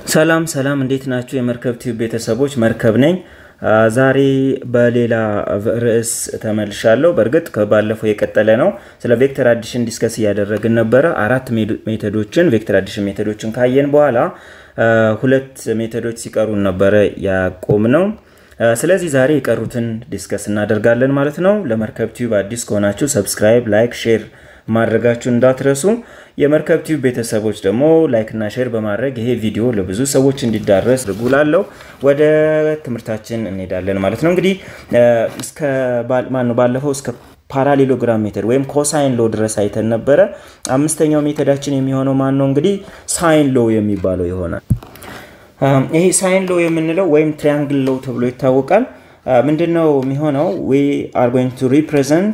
ሰላም ሰላም፣ እንዴት ናችሁ? የመርከብ ቲዩብ ቤተሰቦች መርከብ ነኝ። ዛሬ በሌላ ርዕስ ተመልሻለሁ። በእርግጥ ከባለፈው የቀጠለ ነው። ስለ ቬክተር አዲሽን ዲስከስ እያደረግን ነበረ። አራት ሜቶዶችን ቬክተር አዲሽን ሜቶዶችን ካየን በኋላ ሁለት ሜቶዶች ሲቀሩን ነበረ ያቆም ነው። ስለዚህ ዛሬ የቀሩትን ዲስከስ እናደርጋለን ማለት ነው። ለመርከብ ቲዩብ አዲስ ከሆናችሁ ሰብስክራይብ፣ ላይክ፣ ሼር ማድረጋችሁን እንዳትረሱ። የመርከብ ቲዩብ ቤተሰቦች ደግሞ ላይክ እና ሼር በማድረግ ይሄ ቪዲዮ ለብዙ ሰዎች እንዲዳረስ ርጉላለው። ወደ ትምህርታችን እንሄዳለን ማለት ነው። እንግዲህ እስከ ማነው ባለፈው እስከ ፓራሌሎግራም ሜተድ ወይም ኮሳይን ሎ ድረስ አይተን ነበረ። አምስተኛው ሜተዳችን የሚሆነው ማን ነው? እንግዲህ ሳይን ሎ የሚባለው ይሆናል። ይሄ ሳይን ሎ የምንለው ወይም ትሪያንግል ሎ ተብሎ ይታወቃል። ምንድን ነው የሚሆነው? ዊ አር ጎይንግ ቱ ሪፕሬዘንት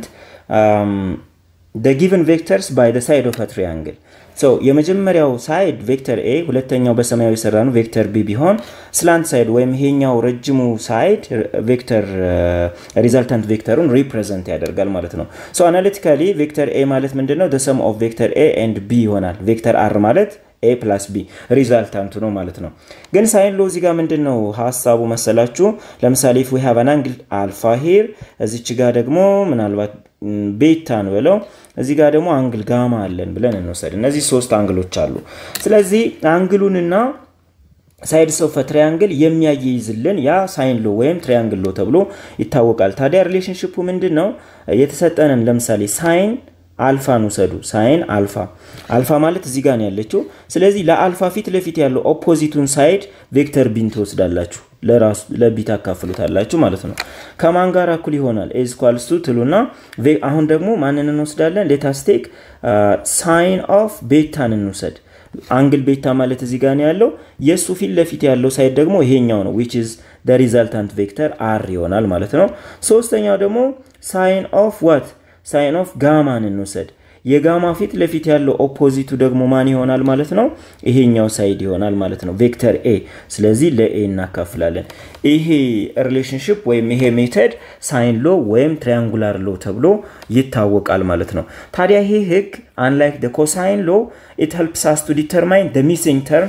the given vectors by the side of a triangle ሶ የመጀመሪያው ሳይድ ቬክተር ኤ ሁለተኛው በሰማያዊ የሰራ ነው ቬክተር ቢ ቢሆን ስላንት ሳይድ ወይም ይሄኛው ረጅሙ ሳይድ ቬክተር ሪዛልታንት ቬክተሩን ሪፕሬዘንት ያደርጋል ማለት ነው። ሶ አናሊቲካሊ ቬክተር ኤ ማለት ምንድን ነው? ሰም ኦፍ ቬክተር ኤ ኤንድ ቢ ይሆናል። ቬክተር አር ማለት ኤ ፕላስ ቢ ሪዛልታንቱ ነው ማለት ነው። ግን ሳይን ሎ እዚህ ጋር ምንድን ነው ሀሳቡ መሰላችሁ? ለምሳሌ ፍ ዊ ሃቭ አን አንግል አልፋ ሂር እዚች ጋር ደግሞ ምናልባት ቤታን ብለው እዚህ ጋር ደግሞ አንግል ጋማ አለን ብለን እንወሰድ። እነዚህ ሶስት አንግሎች አሉ። ስለዚህ አንግሉንና ሳይድስ ኦፍ ትሪያንግል የሚያያይዝልን ያ ሳይን ሎ ወይም ትሪያንግል ሎ ተብሎ ይታወቃል። ታዲያ ሪሌሽንሽፑ ምንድን ነው? የተሰጠንን ለምሳሌ ሳይን አልፋን ውሰዱ። ሳይን አልፋ አልፋ ማለት እዚህ ጋር ነው ያለችው። ስለዚህ ለአልፋ ፊት ለፊት ያለው ኦፖዚቱን ሳይድ ቬክተር ቢን ትወስዳላችሁ፣ ለቢ ታካፍሉታላችሁ ማለት ነው። ከማን ጋር እኩል ይሆናል? ኤዝ ኳልስቱ ትሉና አሁን ደግሞ ማንን እንወስዳለን? ሌታስቴክ ሳይን ኦፍ ቤታን እንውሰድ። አንግል ቤታ ማለት እዚህ ጋር ነው ያለው። የእሱ ፊት ለፊት ያለው ሳይድ ደግሞ ይሄኛው ነው ዊች ኢዝ ደ ሪዛልታንት ቬክተር አር ይሆናል ማለት ነው። ሶስተኛው ደግሞ ሳይን ኦፍ ዋት ሳይን ኦፍ ጋማን እንውሰድ። የጋማ ፊት ለፊት ያለው ኦፖዚቱ ደግሞ ማን ይሆናል ማለት ነው? ይሄኛው ሳይድ ይሆናል ማለት ነው፣ ቬክተር ኤ። ስለዚህ ለኤ እናካፍላለን። ይሄ ሪሌሽንሽፕ ወይም ይሄ ሜተድ ሳይን ሎ ወይም ትሪያንጉላር ሎ ተብሎ ይታወቃል ማለት ነው። ታዲያ ይሄ ህግ አንላይክ ደ ኮሳይን ሎ ኢት ሄልፕስ አስ ቱ ዲተርማይን ደ ሚሲንግ ተርም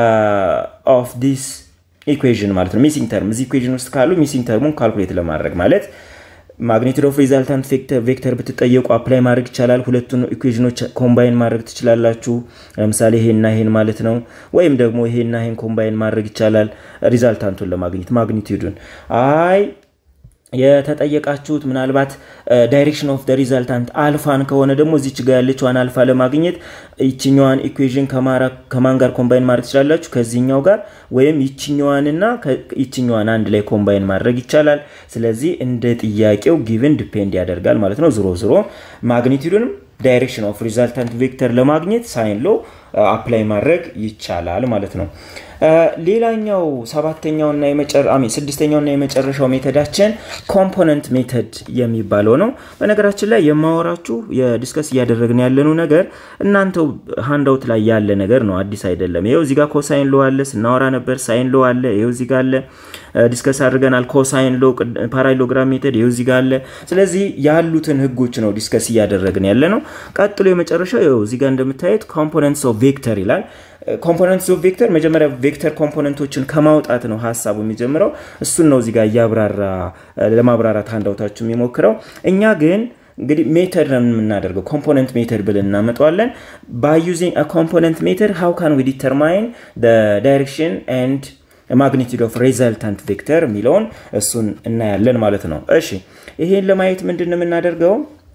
ኦፍ ዲስ ኢኩዌዥን ማለት ነው። ሚሲንግ ተርም እዚህ ኢኩዌዥን ውስጥ ካሉ ሚሲንግ ተርሙን ካልኩሌት ለማድረግ ማለት ማግኒቱድ ኦፍ ሪዛልታንት ቬክተር ብትጠየቁ አፕላይ ማድረግ ይቻላል። ሁለቱን ኢኩዌዥኖች ኮምባይን ማድረግ ትችላላችሁ። ለምሳሌ ይሄና ይሄን ማለት ነው። ወይም ደግሞ ይሄና ይሄን ኮምባይን ማድረግ ይቻላል ሪዛልታንቱን ለማግኘት ማግኒቱዱን። አይ የተጠየቃችሁት ምናልባት ዳይሬክሽን ኦፍ ሪዛልታንት አልፋን ከሆነ ደግሞ እዚች ጋ ያለችዋን አልፋ ለማግኘት ይችኛዋን ኢኩዌዥን ከማን ጋር ኮምባይን ማድረግ ትችላላችሁ? ከዚህኛው ጋር ወይም ይችኛዋንና ይችኛዋን አንድ ላይ ኮምባይን ማድረግ ይቻላል። ስለዚህ እንደ ጥያቄው ጊቭን ዲፔንድ ያደርጋል ማለት ነው። ዝሮ ዝሮ ማግኒቱድንም ዳይሬክሽን ኦፍ ሪዛልታንት ቬክተር ለማግኘት ሳይን ሎ አፕላይ ማድረግ ይቻላል ማለት ነው። ሌላኛው ሰባተኛውና ስድስተኛውና የመጨረሻው ሜተዳችን ኮምፖነንት ሜተድ የሚባለው ነው። በነገራችን ላይ የማወራችሁ የዲስከስ እያደረግን ያለነው ነገር እናንተው ሃንዳውት ላይ ያለ ነገር ነው፣ አዲስ አይደለም። ይኸው እዚጋ ኮሳይን ሎ አለ፣ ስናወራ ነበር። ሳይን ሎ አለ፣ ይኸው እዚጋ አለ፣ ዲስከስ አድርገናል። ኮሳይን ሎ፣ ፓራሌሎግራም ሜተድ ይኸው እዚጋ አለ። ስለዚህ ያሉትን ህጎች ነው ዲስከስ እያደረግን ያለ ነው። ቀጥሎ የመጨረሻው ይኸው እዚጋ እንደምታዩት ኮምፖነንትስ ኦፍ ቬክተር ይላል። ኮምፖነንትስ ኦፍ ቬክተር መጀመሪያ ቬክተር ኮምፖነንቶችን ከማውጣት ነው ሀሳቡ የሚጀምረው። እሱን ነው እዚጋ እያብራራ ለማብራራት አንዳውታችሁ የሚሞክረው። እኛ ግን እንግዲህ ሜተድ ነው የምናደርገው ኮምፖነንት ሜተድ ብለን እናመጣዋለን። ባይ ዩዚንግ ኮምፖነንት ሜተድ ሃው ካን ዊ ዲተርማይን ዳይሬክሽን ኤንድ ማግኒቱድ ኦፍ ሬዛልታንት ቬክተር የሚለውን እሱን እናያለን ማለት ነው። እሺ ይሄን ለማየት ምንድን ነው የምናደርገው?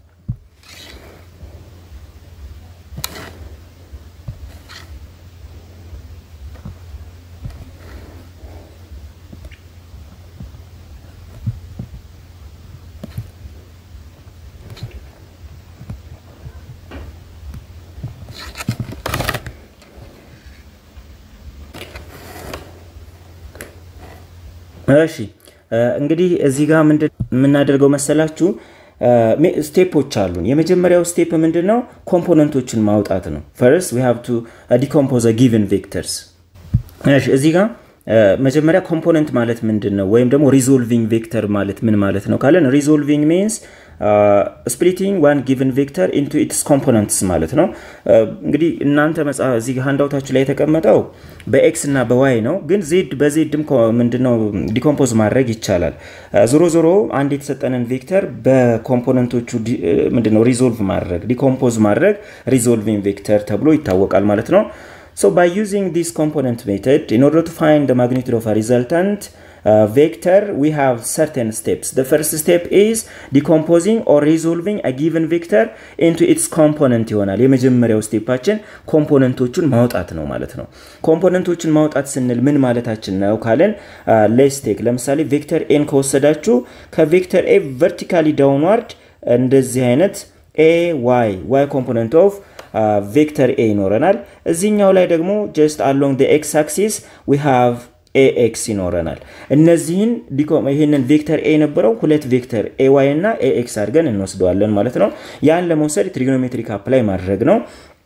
እሺ እንግዲህ እዚህ ጋር ምንድን የምናደርገው መሰላችሁ ስቴፖች አሉን። የመጀመሪያው ስቴፕ ምንድን ነው? ኮምፖነንቶችን ማውጣት ነው። ፈርስት ዊ ሃቭ ቱ ዲኮምፖዝ ጊቨን ቬክተርስ። እዚህ ጋር መጀመሪያ ኮምፖነንት ማለት ምንድን ነው? ወይም ደግሞ ሪዞልቪንግ ቬክተር ማለት ምን ማለት ነው ካለን ሪዞልቪንግ ሚንስ ስፕሊቲንግ ዋን ጊቨን ቬክተር ኢንቱ ኢትስ ኮምፖነንትስ ማለት ነው። እንግዲህ እናንተ እዚህ ሃንዳውታችሁ ላይ የተቀመጠው በኤክስ እና በዋይ ነው፣ ግን ዜድ በዜድም ምንድነው ዲኮምፖዝ ማድረግ ይቻላል። ዞሮ ዞሮ አንድ የተሰጠንን ቬክተር በኮምፖነንቶቹ ምንድነው ሪዞልቭ ማድረግ ዲኮምፖዝ ማድረግ ሪዞልቪንግ ቬክተር ተብሎ ይታወቃል ማለት ነው። So by using this component method, in order to find the magnitude of a resultant uh, vector, we have certain steps. The first step is decomposing or resolving a given vector into its component ይሆናል። የመጀመሪያው ስቴፓችን ኮምፖነንቶቹን ማውጣት ነው ማለት ነው። ኮምፖነንቶቹን ማውጣት ስንል ምን ማለታችን ነው ካለን ሌስ ቴክ ለምሳሌ ቬክተር ኤን ከወሰዳችሁ ከቬክተር ኤ ቨርቲካሊ ዳውንዋርድ እንደዚህ አይነት ኤ ዋይ ዋይ ኮምፖነንት ኦፍ ቬክተር ኤ ይኖረናል። እዚህኛው ላይ ደግሞ ጀስት አሎንግ ኤክስ አክሲስ ዊ ሃቭ ኤኤክስ ይኖረናል። እነዚህን ይህንን ቬክተር ኤ የነበረው ሁለት ቬክተር ኤ ዋይ እና ኤኤክስ አድርገን እንወስደዋለን ማለት ነው። ያን ለመውሰድ ትሪጎኖሜትሪክ አፕላይ ማድረግ ነው።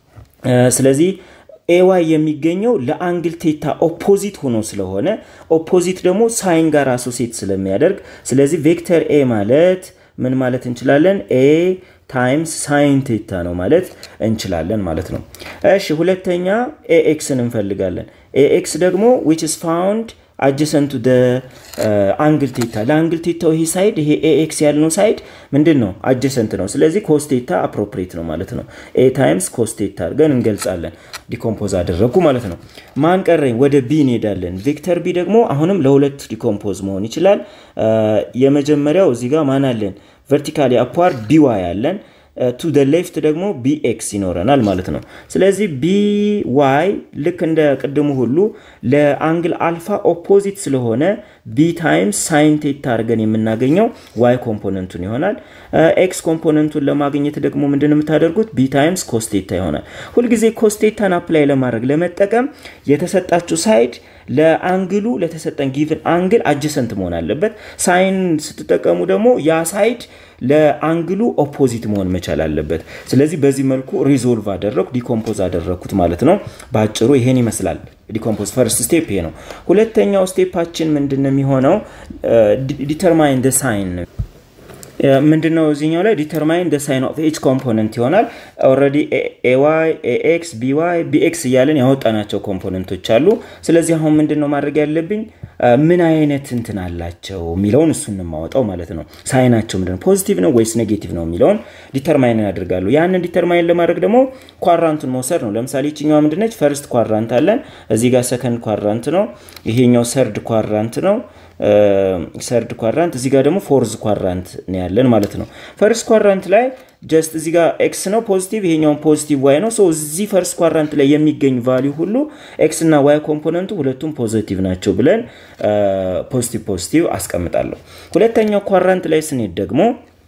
ስለዚህ ኤዋይ የሚገኘው ለአንግል ቴታ ኦፖዚት ሆኖ ስለሆነ ኦፖዚት ደግሞ ሳይን ጋር አሶሴት ስለሚያደርግ ስለዚህ ቬክተር ኤ ማለት ምን ማለት እንችላለን? ኤ ታይምስ ሳይን ቴታ ነው ማለት እንችላለን ማለት ነው። እሺ ሁለተኛ ኤኤክስን እንፈልጋለን። ኤኤክስ ደግሞ ዊች ኢዝ ፋውንድ አጀሰንቱ ደ አንግል ቴታ ለአንግል ቴታው ይሄ ሳይድ ይሄ ኤኤክስ ያልነው ሳይድ ምንድን ነው? አጀሰንት ነው። ስለዚህ ኮስቴታ አፕሮፕሬት ነው ማለት ነው። ኤ ታይምስ ኮስቴታ አድርገን እንገልጻለን። ዲኮምፖዝ አደረግኩ ማለት ነው። ማን ቀረኝ? ወደ ቢ እንሄዳለን። ቬክተር ቢ ደግሞ አሁንም ለሁለት ዲኮምፖዝ መሆን ይችላል። የመጀመሪያው እዚህ ጋር ማን አለን? ቨርቲካሊ አፕዋርድ ቢዋይ አለን። ቱ ደ ሌፍት ደግሞ ቢኤክስ ይኖረናል ማለት ነው። ስለዚህ ቢዋይ ልክ እንደ ቅድሙ ሁሉ ለአንግል አልፋ ኦፖዚት ስለሆነ ቢ ታይምስ ሳይን ቴታ አድርገን የምናገኘው ዋይ ኮምፖነንቱን ይሆናል። ኤክስ ኮምፖነንቱን ለማግኘት ደግሞ ምንድን የምታደርጉት ቢ ታይምስ ኮስቴታ ይሆናል። ሁልጊዜ ኮስቴታን አፕላይ ለማድረግ ለመጠቀም የተሰጣችሁ ሳይድ ለአንግሉ ለተሰጠን ጊቭን አንግል አጀሰንት መሆን አለበት። ሳይን ስትጠቀሙ ደግሞ ያ ሳይድ ለአንግሉ ኦፖዚት መሆን መቻል አለበት። ስለዚህ በዚህ መልኩ ሪዞልቭ አደረግኩ ዲኮምፖዝ አደረግኩት ማለት ነው። በአጭሩ ይሄን ይመስላል። ዲኮምፖዝ ፈርስት ስቴፕ ይሄ ነው። ሁለተኛው ስቴፓችን ምንድን ነው የሚሆነው? ዲተርማይን ደ ሳይን ምንድነው እዚህኛው ላይ ዲተርማይን ደ ሳይን ኦፍ ኤች ኮምፖነንት ይሆናል። ኦልሬዲ ኤዋይ፣ ኤኤክስ፣ ቢዋይ፣ ቢኤክስ እያለን ያወጣናቸው ኮምፖነንቶች አሉ። ስለዚህ አሁን ምንድነው ማድረግ ያለብኝ ምን አይነት እንትን አላቸው የሚለውን እሱን የማወጣው ማለት ነው። ሳይናቸው ምንድነው ፖዚቲቭ ነው ወይስ ኔጌቲቭ ነው የሚለውን ዲተርማይን ያደርጋሉ። ያንን ዲተርማይን ለማድረግ ደግሞ ኳራንቱን መውሰድ ነው። ለምሳሌ ይችኛዋ ምንድነች? ፈርስት ኳራንት አለን። እዚህ ጋር ሰከንድ ኳራንት ነው። ይሄኛው ሰርድ ኳራንት ነው። ሰርድ ኳራንት እዚህ ጋር ደግሞ ፎርዝ ኳራንት ነው ያለን ማለት ነው። ፈርስት ኳራንት ላይ ጀስት እዚህ ጋር ኤክስ ነው ፖዚቲቭ፣ ይሄኛውን ፖዚቲቭ ዋይ ነው። እዚህ ፈርስት ኳራንት ላይ የሚገኝ ቫሊዩ ሁሉ ኤክስ እና ዋይ ኮምፖነንቱ ሁለቱም ፖዚቲቭ ናቸው ብለን ፖዚቲቭ ፖዚቲቭ አስቀምጣለሁ። ሁለተኛው ኳራንት ላይ ስንሄድ ደግሞ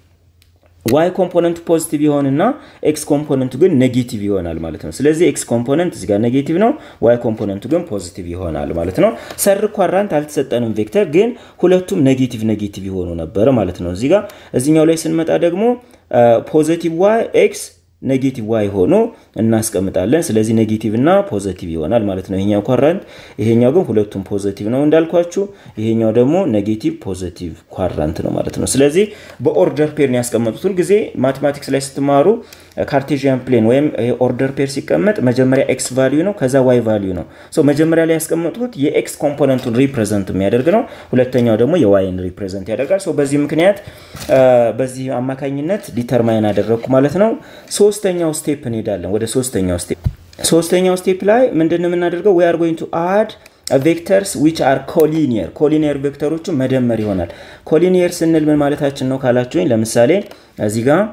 ዋይ ኮምፖነንቱ ፖዚቲቭ ይሆንና ኤክስ ኮምፖነንቱ ግን ኔጌቲቭ ይሆናል ማለት ነው። ስለዚህ ኤክስ ኮምፖነንት እዚጋ ኔጌቲቭ ነው፣ ዋይ ኮምፖነንቱ ግን ፖዚቲቭ ይሆናል ማለት ነው። ሰር ኳራንት አልተሰጠንም ቬክተር ግን ሁለቱም ኔጌቲቭ ኔጌቲቭ ይሆኑ ነበረ ማለት ነው። እዚጋ እዚኛው ላይ ስንመጣ ደግሞ ፖዚቲቭ ዋይ ኤክስ ኔጌቲቭ ዋይ ሆኖ እናስቀምጣለን። ስለዚህ ኔጌቲቭ እና ፖዘቲቭ ይሆናል ማለት ነው ይሄኛው ኳራንት። ይሄኛው ግን ሁለቱም ፖዘቲቭ ነው እንዳልኳችሁ፣ ይሄኛው ደግሞ ኔጌቲቭ ፖዘቲቭ ኳራንት ነው ማለት ነው። ስለዚህ በኦርደር ፔር ነው ያስቀመጡት። ሁልጊዜ ማቴማቲክስ ላይ ስትማሩ ካርቴዥያን ፕሌን ወይም ኦርደር ፔር ሲቀመጥ መጀመሪያ ኤክስ ቫሊዩ ነው፣ ከዛ ዋይ ቫሊዩ ነው። መጀመሪያ ላይ ያስቀመጡት የኤክስ ኮምፖነንቱን ሪፕሬዘንት የሚያደርግ ነው። ሁለተኛው ደግሞ የዋይን ሪፕሬዘንት ያደርጋል። በዚህ ምክንያት በዚህ አማካኝነት ዲተርማይን አደረግኩ ማለት ነው። ሶስተኛው ስቴፕ እንሄዳለን። ወደ ሶስተኛው ስቴፕ ሶስተኛው ስቴፕ ላይ ምንድን የምናደርገው ዊ አር ጎይንግ ቱ አድ ቬክተርስ ዊች አር ኮሊኒየር ኮሊኒየር ቬክተሮቹ መደመር ይሆናል። ኮሊኒየር ስንል ምን ማለታችን ነው ካላችሁኝ፣ ለምሳሌ እዚህ ጋር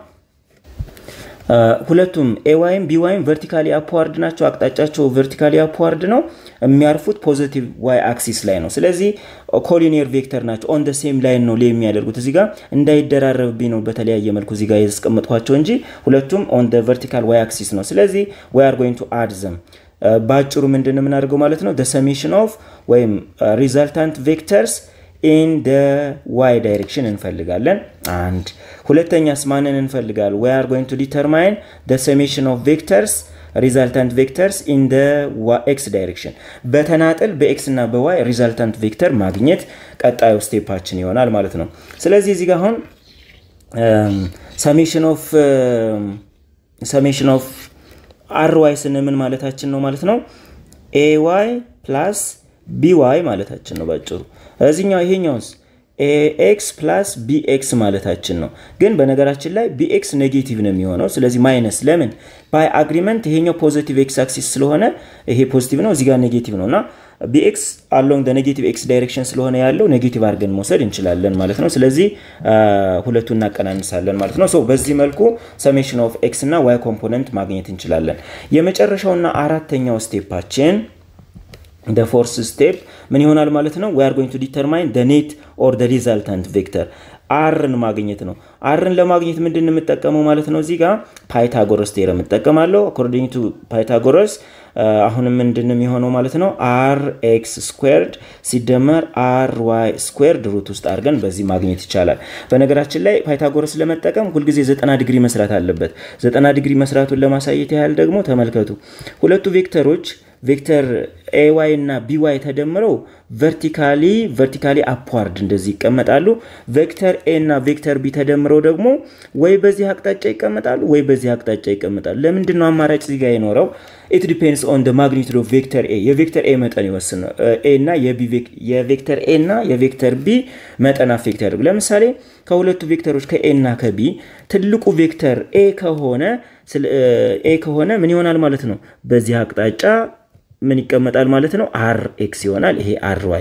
ሁለቱም ኤዋይም ቢዋይም ቨርቲካሊ አፕዋርድ ናቸው። አቅጣጫቸው ቨርቲካሊ አፕዋርድ ነው። የሚያርፉት ፖዚቲቭ ዋይ አክሲስ ላይ ነው። ስለዚህ ኮሊኒየር ቬክተር ናቸው። ኦን ደ ሴም ላይን ነው ላይ የሚያደርጉት እዚህ ጋር እንዳይደራረብብኝ ነው በተለያየ መልኩ እዚህ ጋር ያስቀመጥኳቸው እንጂ ሁለቱም ኦን ደ ቨርቲካል ዋይ አክሲስ ነው። ስለዚህ ዋይ አር ጎይንግ ቱ አድ ዘም በአጭሩ ምንድን የምናደርገው ማለት ነው ሰሜሽን ኦፍ ወይም ሪዛልታንት ቬክተርስ ኢን ደ ዋይ ዳይሬክሽን እንፈልጋለን። አንድ ሁለተኛስ ማንን እንፈልጋለን? ዊ አር ጎይንግ ቱ ዲተርማይን ደ ሰሜሽን ኦፍ ቬክተርስ ሪዛልታንት ቬክተርስ ኢን ደ ኤክስ ዳይሬክሽን በተናጥል በኤክስ እና በዋይ ሪዛልታንት ቬክተር ማግኘት ቀጣዩ ስቴፓችን ይሆናል ማለት ነው። ስለዚህ እዚህ ጋር አሁን ሰሜሽን ኦፍ ሰሜሽን ኦፍ አር ዋይ ስንምን ማለታችን ነው ማለት ነው። ኤ ዋይ ፕላስ ቢ ዋይ ማለታችን ነው ባጭሩ። እዚኛው ይሄኛውስ ኤክስ ፕላስ ቢኤክስ ማለታችን ነው። ግን በነገራችን ላይ ቢኤክስ ኔጌቲቭ ነው የሚሆነው። ስለዚህ ማይነስ ለምን ባይ አግሪመንት ይሄኛው ፖዚቲቭ ኤክስ አክሲስ ስለሆነ ይሄ ፖዚቲቭ ነው፣ እዚጋ ኔጌቲቭ ነው እና ቢኤክስ አሎንግ ኔጌቲቭ ኤክስ ዳይሬክሽን ስለሆነ ያለው ኔጌቲቭ አድርገን መውሰድ እንችላለን ማለት ነው። ስለዚህ ሁለቱ እናቀናንሳለን ማለት ነው። በዚህ መልኩ ሰሜሽን ኦፍ ኤክስ እና ዋይ ኮምፖነንት ማግኘት እንችላለን። የመጨረሻውና አራተኛው ስቴፓችን ደ ፎርስ ስቴፕ ምን ይሆናል ማለት ነው? ዊ አር ጎይንግ ቱ ዲተርማይን ደ ኔት ኦር ደ ሪዛልታንት ቬክተር አርን ማግኘት ነው። አርን ለማግኘት ምንድን የምጠቀመው ማለት ነው? እዚህ ጋር ፓይታጎረስ ቴረም እጠቀማለሁ። አኮርዲንግ ቱ ፓይታጎረስ አሁንም ምንድን የሚሆነው ማለት ነው? አር ኤክስ ስኩዌርድ ሲደመር አር ዋይ ስኩዌርድ ሩት ውስጥ አድርገን በዚህ ማግኘት ይቻላል። በነገራችን ላይ ፓይታጎረስ ለመጠቀም ሁልጊዜ ዘጠና ዲግሪ መስራት አለበት። ዘጠና ዲግሪ መስራቱን ለማሳየት ያህል ደግሞ ተመልከቱ ሁለቱ ቬክተሮች ቬክተር ኤዋይ እና ቢዋይ ተደምረው ቨርቲካሊ ቨርቲካሊ አፕዋርድ እንደዚህ ይቀመጣሉ። ቬክተር ኤ እና ቬክተር ቢ ተደምረው ደግሞ ወይ በዚህ አቅጣጫ ይቀመጣሉ ወይ በዚህ አቅጣጫ ይቀመጣሉ። ለምንድን ነው አማራጭ እዚህ ጋር የኖረው? ኢት ዲፔንድስ ኦን ደ ማግኒቱድ ኦፍ ቬክተር ኤ የቬክተር ኤ መጠን ይወስን ነው። ኤ እና የቬክተር ኤ እና የቬክተር ቢ መጠን አፌክት ያደርጉ። ለምሳሌ ከሁለቱ ቬክተሮች ከኤ እና ከቢ ትልቁ ቬክተር ኤ ከሆነ ኤ ከሆነ ምን ይሆናል ማለት ነው በዚህ አቅጣጫ ምን ይቀመጣል ማለት ነው? አር ኤክስ ይሆናል። ይሄ አር ዋይ።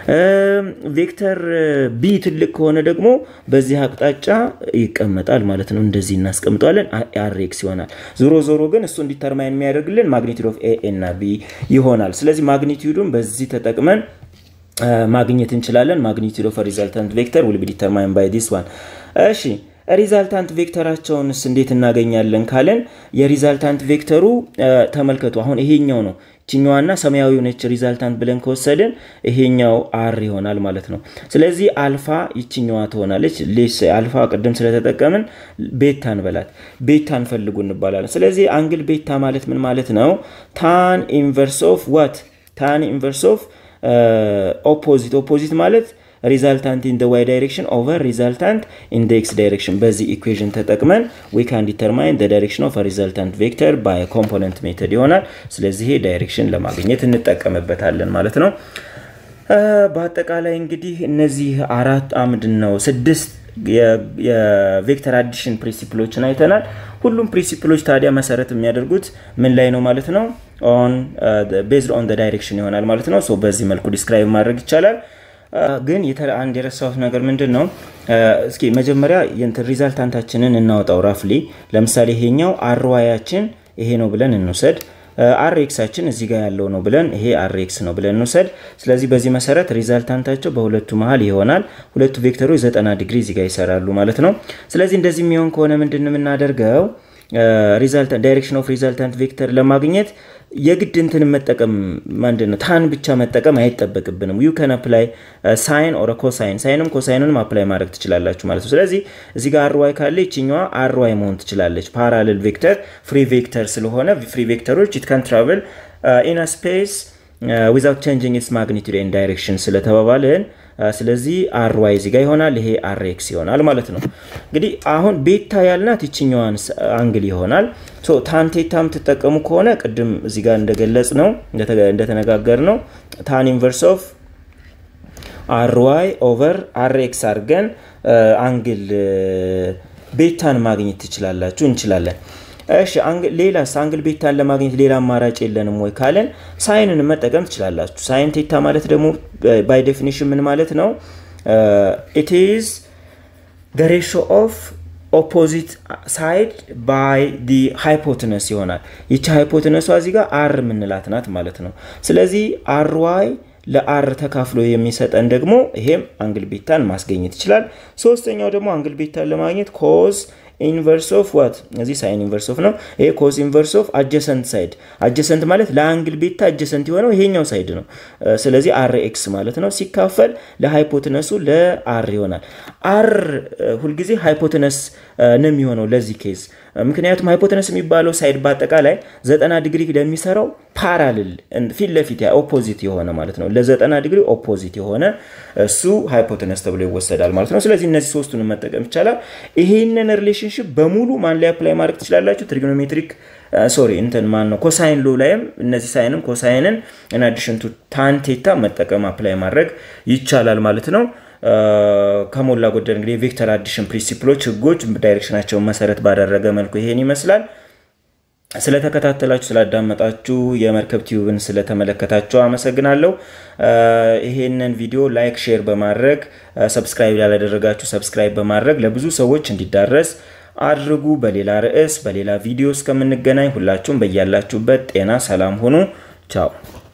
ቬክተር ቢ ትልቅ ከሆነ ደግሞ በዚህ አቅጣጫ ይቀመጣል ማለት ነው። እንደዚህ እናስቀምጠዋለን። አር ኤክስ ይሆናል። ዞሮ ዞሮ ግን እሱ እንዲተርማይን የሚያደርግልን ማግኒቱድ ኦፍ ኤ እና ቢ ይሆናል። ስለዚህ ማግኒቱዱን በዚህ ተጠቅመን ማግኘት እንችላለን። ማግኒቱድ ኦፍ ሪዛልታንት ቬክተር ዊል ቢ ዲተርማይን ባይ ዲስ ዋን። እሺ ሪዛልታንት ቬክተራቸውንስ እንዴት እናገኛለን ካለን የሪዛልታንት ቬክተሩ ተመልከቱ። አሁን ይሄኛው ነው ችኛዋና ሰማያዊ ነች ሪዛልታንት ብለን ከወሰድን ይሄኛው አር ይሆናል ማለት ነው። ስለዚህ አልፋ ይችኛዋ ትሆናለች። አልፋ ቅድም ስለተጠቀምን ቤታ እንበላት። ቤታ እንፈልጉ እንባላለን። ስለዚህ አንግል ቤታ ማለት ምን ማለት ነው? ታን ኢንቨርስ ኦፍ ዋት ታን ኢንቨርስ ኦፍ ኦፖዚት ኦፖዚት ማለት ሪዛልታንት ኢን ዋይ ዳይሬክሽን ኦቨር ሪዛልታንት ኢን ኤክስ ዳይሬክሽን በዚህ ኢኩዌዥን ተጠቅመን ዊ ካን ዲተርማይን ዳይሬክሽን ኦፍ ሪዛልታንት ቬክተር ባይ ኮምፖነንት ሜተድ ይሆናል። ስለዚህ ይሄ ዳይሬክሽን ለማግኘት እንጠቀምበታለን ማለት ነው። በአጠቃላይ እንግዲህ እነዚህ አራት አምድ ነው ስድስት የቬክተር አዲሽን ፕሪንሲፕሎችን አይተናል። ሁሉም ፕሪንሲፕሎች ታዲያ መሰረት የሚያደርጉት ምን ላይ ነው ማለት ነው? ቤዝድ ኦን ዳይሬክሽን ይሆናል ማለት ነው። በዚህ መልኩ ዲስክራይብ ማድረግ ይቻላል። ግን አንድ የረሳሁት ነገር ምንድን ነው? እስኪ መጀመሪያ ሪዛልታንታችንን እናወጣው ራፍሊ። ለምሳሌ ይሄኛው አርዋያችን ይሄ ነው ብለን እንውሰድ። አር ኤክሳችን እዚህ ጋር ያለው ነው ብለን ይሄ አር ኤክስ ነው ብለን እንውሰድ። ስለዚህ በዚህ መሰረት ሪዛልታንታቸው በሁለቱ መሀል ይሆናል። ሁለቱ ቬክተሮች ዘጠና ዲግሪ እዚህ ጋር ይሰራሉ ማለት ነው። ስለዚህ እንደዚህ የሚሆን ከሆነ ምንድን ነው የምናደርገው? ዳይሬክሽን ኦፍ ሪዛልታንት ቬክተር ለማግኘት የግድ እንትን መጠቀም ምንድን ነው ታን ብቻ መጠቀም አይጠበቅብንም። ዩ ከን አፕላይ ሳይን ኦር ኮሳይን ሳይንም ኮሳይንንም አፕላይ ማድረግ ትችላላችሁ ማለት ነው። ስለዚህ እዚህ ጋር አርዋይ ካለ ይችኛዋ አርዋይ መሆን ትችላለች። ፓራሌል ቬክተር ፍሪ ቬክተር ስለሆነ ፍሪ ቬክተሮች ኢት ካን ትራቨል ኢን ስፔስ ዊዛውት ቼንጂንግ ኢትስ ማግኒቱድ ኤንድ ዳይሬክሽን ስለተባባልን ስለዚህ አር ዋይ እዚህ ጋር ይሆናል። ይሄ አር ኤክስ ይሆናል ማለት ነው። እንግዲህ አሁን ቤታ ያልናት ይችኛዋን አንግል ይሆናል። ታን ቴታ የምትጠቀሙ ከሆነ ቅድም እዚህ ጋር እንደገለጽ ነው እንደተነጋገር ነው ታን ኢንቨርስ ኦፍ አር ዋይ ኦቨር አር ኤክስ አድርገን አንግል ቤታን ማግኘት ትችላላችሁ እንችላለን። እሺ ሌላስ አንግል ቤታን ለማግኘት ሌላ አማራጭ የለንም ወይ ካለን ሳይንን መጠቀም ትችላላችሁ። ሳይን ቴታ ማለት ደግሞ ባይ ዴፊኒሽን ምን ማለት ነው? ኢት ኢዝ ዘ ሬሾ ኦፍ ኦፖዚት ሳይድ ባይ ዲ ሃይፖትነስ ይሆናል። ይቺ ሃይፖትነሷ እዚህ ጋር አር የምንላት ናት ማለት ነው። ስለዚህ አር ዋይ ለአር ተካፍሎ የሚሰጠን ደግሞ ይሄም አንግል ቤታን ማስገኘት ይችላል። ሶስተኛው ደግሞ አንግል ቤታን ለማግኘት ኮዝ ኢንቨርስ ኦፍ ዋት እዚህ ሳይን ኢንቨርስ ኦፍ ነው። ይሄ ኮዝ ኢንቨርስ ኦፍ አጀሰንት ሳይድ። አጀሰንት ማለት ለአንግል ቤታ አጀሰንት የሆነው ይሄኛው ሳይድ ነው። ስለዚህ አር ኤክስ ማለት ነው ሲካፈል ለሃይፖትነሱ ለአር ይሆናል። አር ሁልጊዜ ሃይፖትነስ ነው የሚሆነው ለዚህ ኬዝ ምክንያቱም ሃይፖተነስ የሚባለው ሳይድ በአጠቃላይ ዘጠና ዲግሪ ለሚሰራው ፓራልል ፊት ለፊት ኦፖዚት የሆነ ማለት ነው። ለዘጠና ዲግሪ ኦፖዚት የሆነ እሱ ሃይፖተነስ ተብሎ ይወሰዳል ማለት ነው። ስለዚህ እነዚህ ሶስቱን መጠቀም ይቻላል። ይሄንን ሪሌሽንሽፕ በሙሉ ማን ላይ አፕላይ ማድረግ ትችላላችሁ? ትሪጎኖሜትሪክ ሶሪ እንትን ማን ነው ኮሳይን ሎ ላይም እነዚህ ሳይንን ኮሳይንን እና አዲሽን ቱ ታን ቴታ መጠቀም አፕላይ ማድረግ ይቻላል ማለት ነው። ከሞላ ጎደል እንግዲህ የቬክተር አዲሽን ፕሪንሲፕሎች ህጎች ዳይሬክሽናቸውን መሰረት ባደረገ መልኩ ይሄን ይመስላል። ስለተከታተላችሁ ስላዳመጣችሁ የመርከብ ቲዩብን ስለተመለከታችሁ አመሰግናለሁ። ይሄንን ቪዲዮ ላይክ፣ ሼር በማድረግ ሰብስክራይብ ያላደረጋችሁ ሰብስክራይብ በማድረግ ለብዙ ሰዎች እንዲዳረስ አድርጉ። በሌላ ርዕስ በሌላ ቪዲዮ እስከምንገናኝ ሁላችሁም በያላችሁበት ጤና ሰላም ሁኑ። ቻው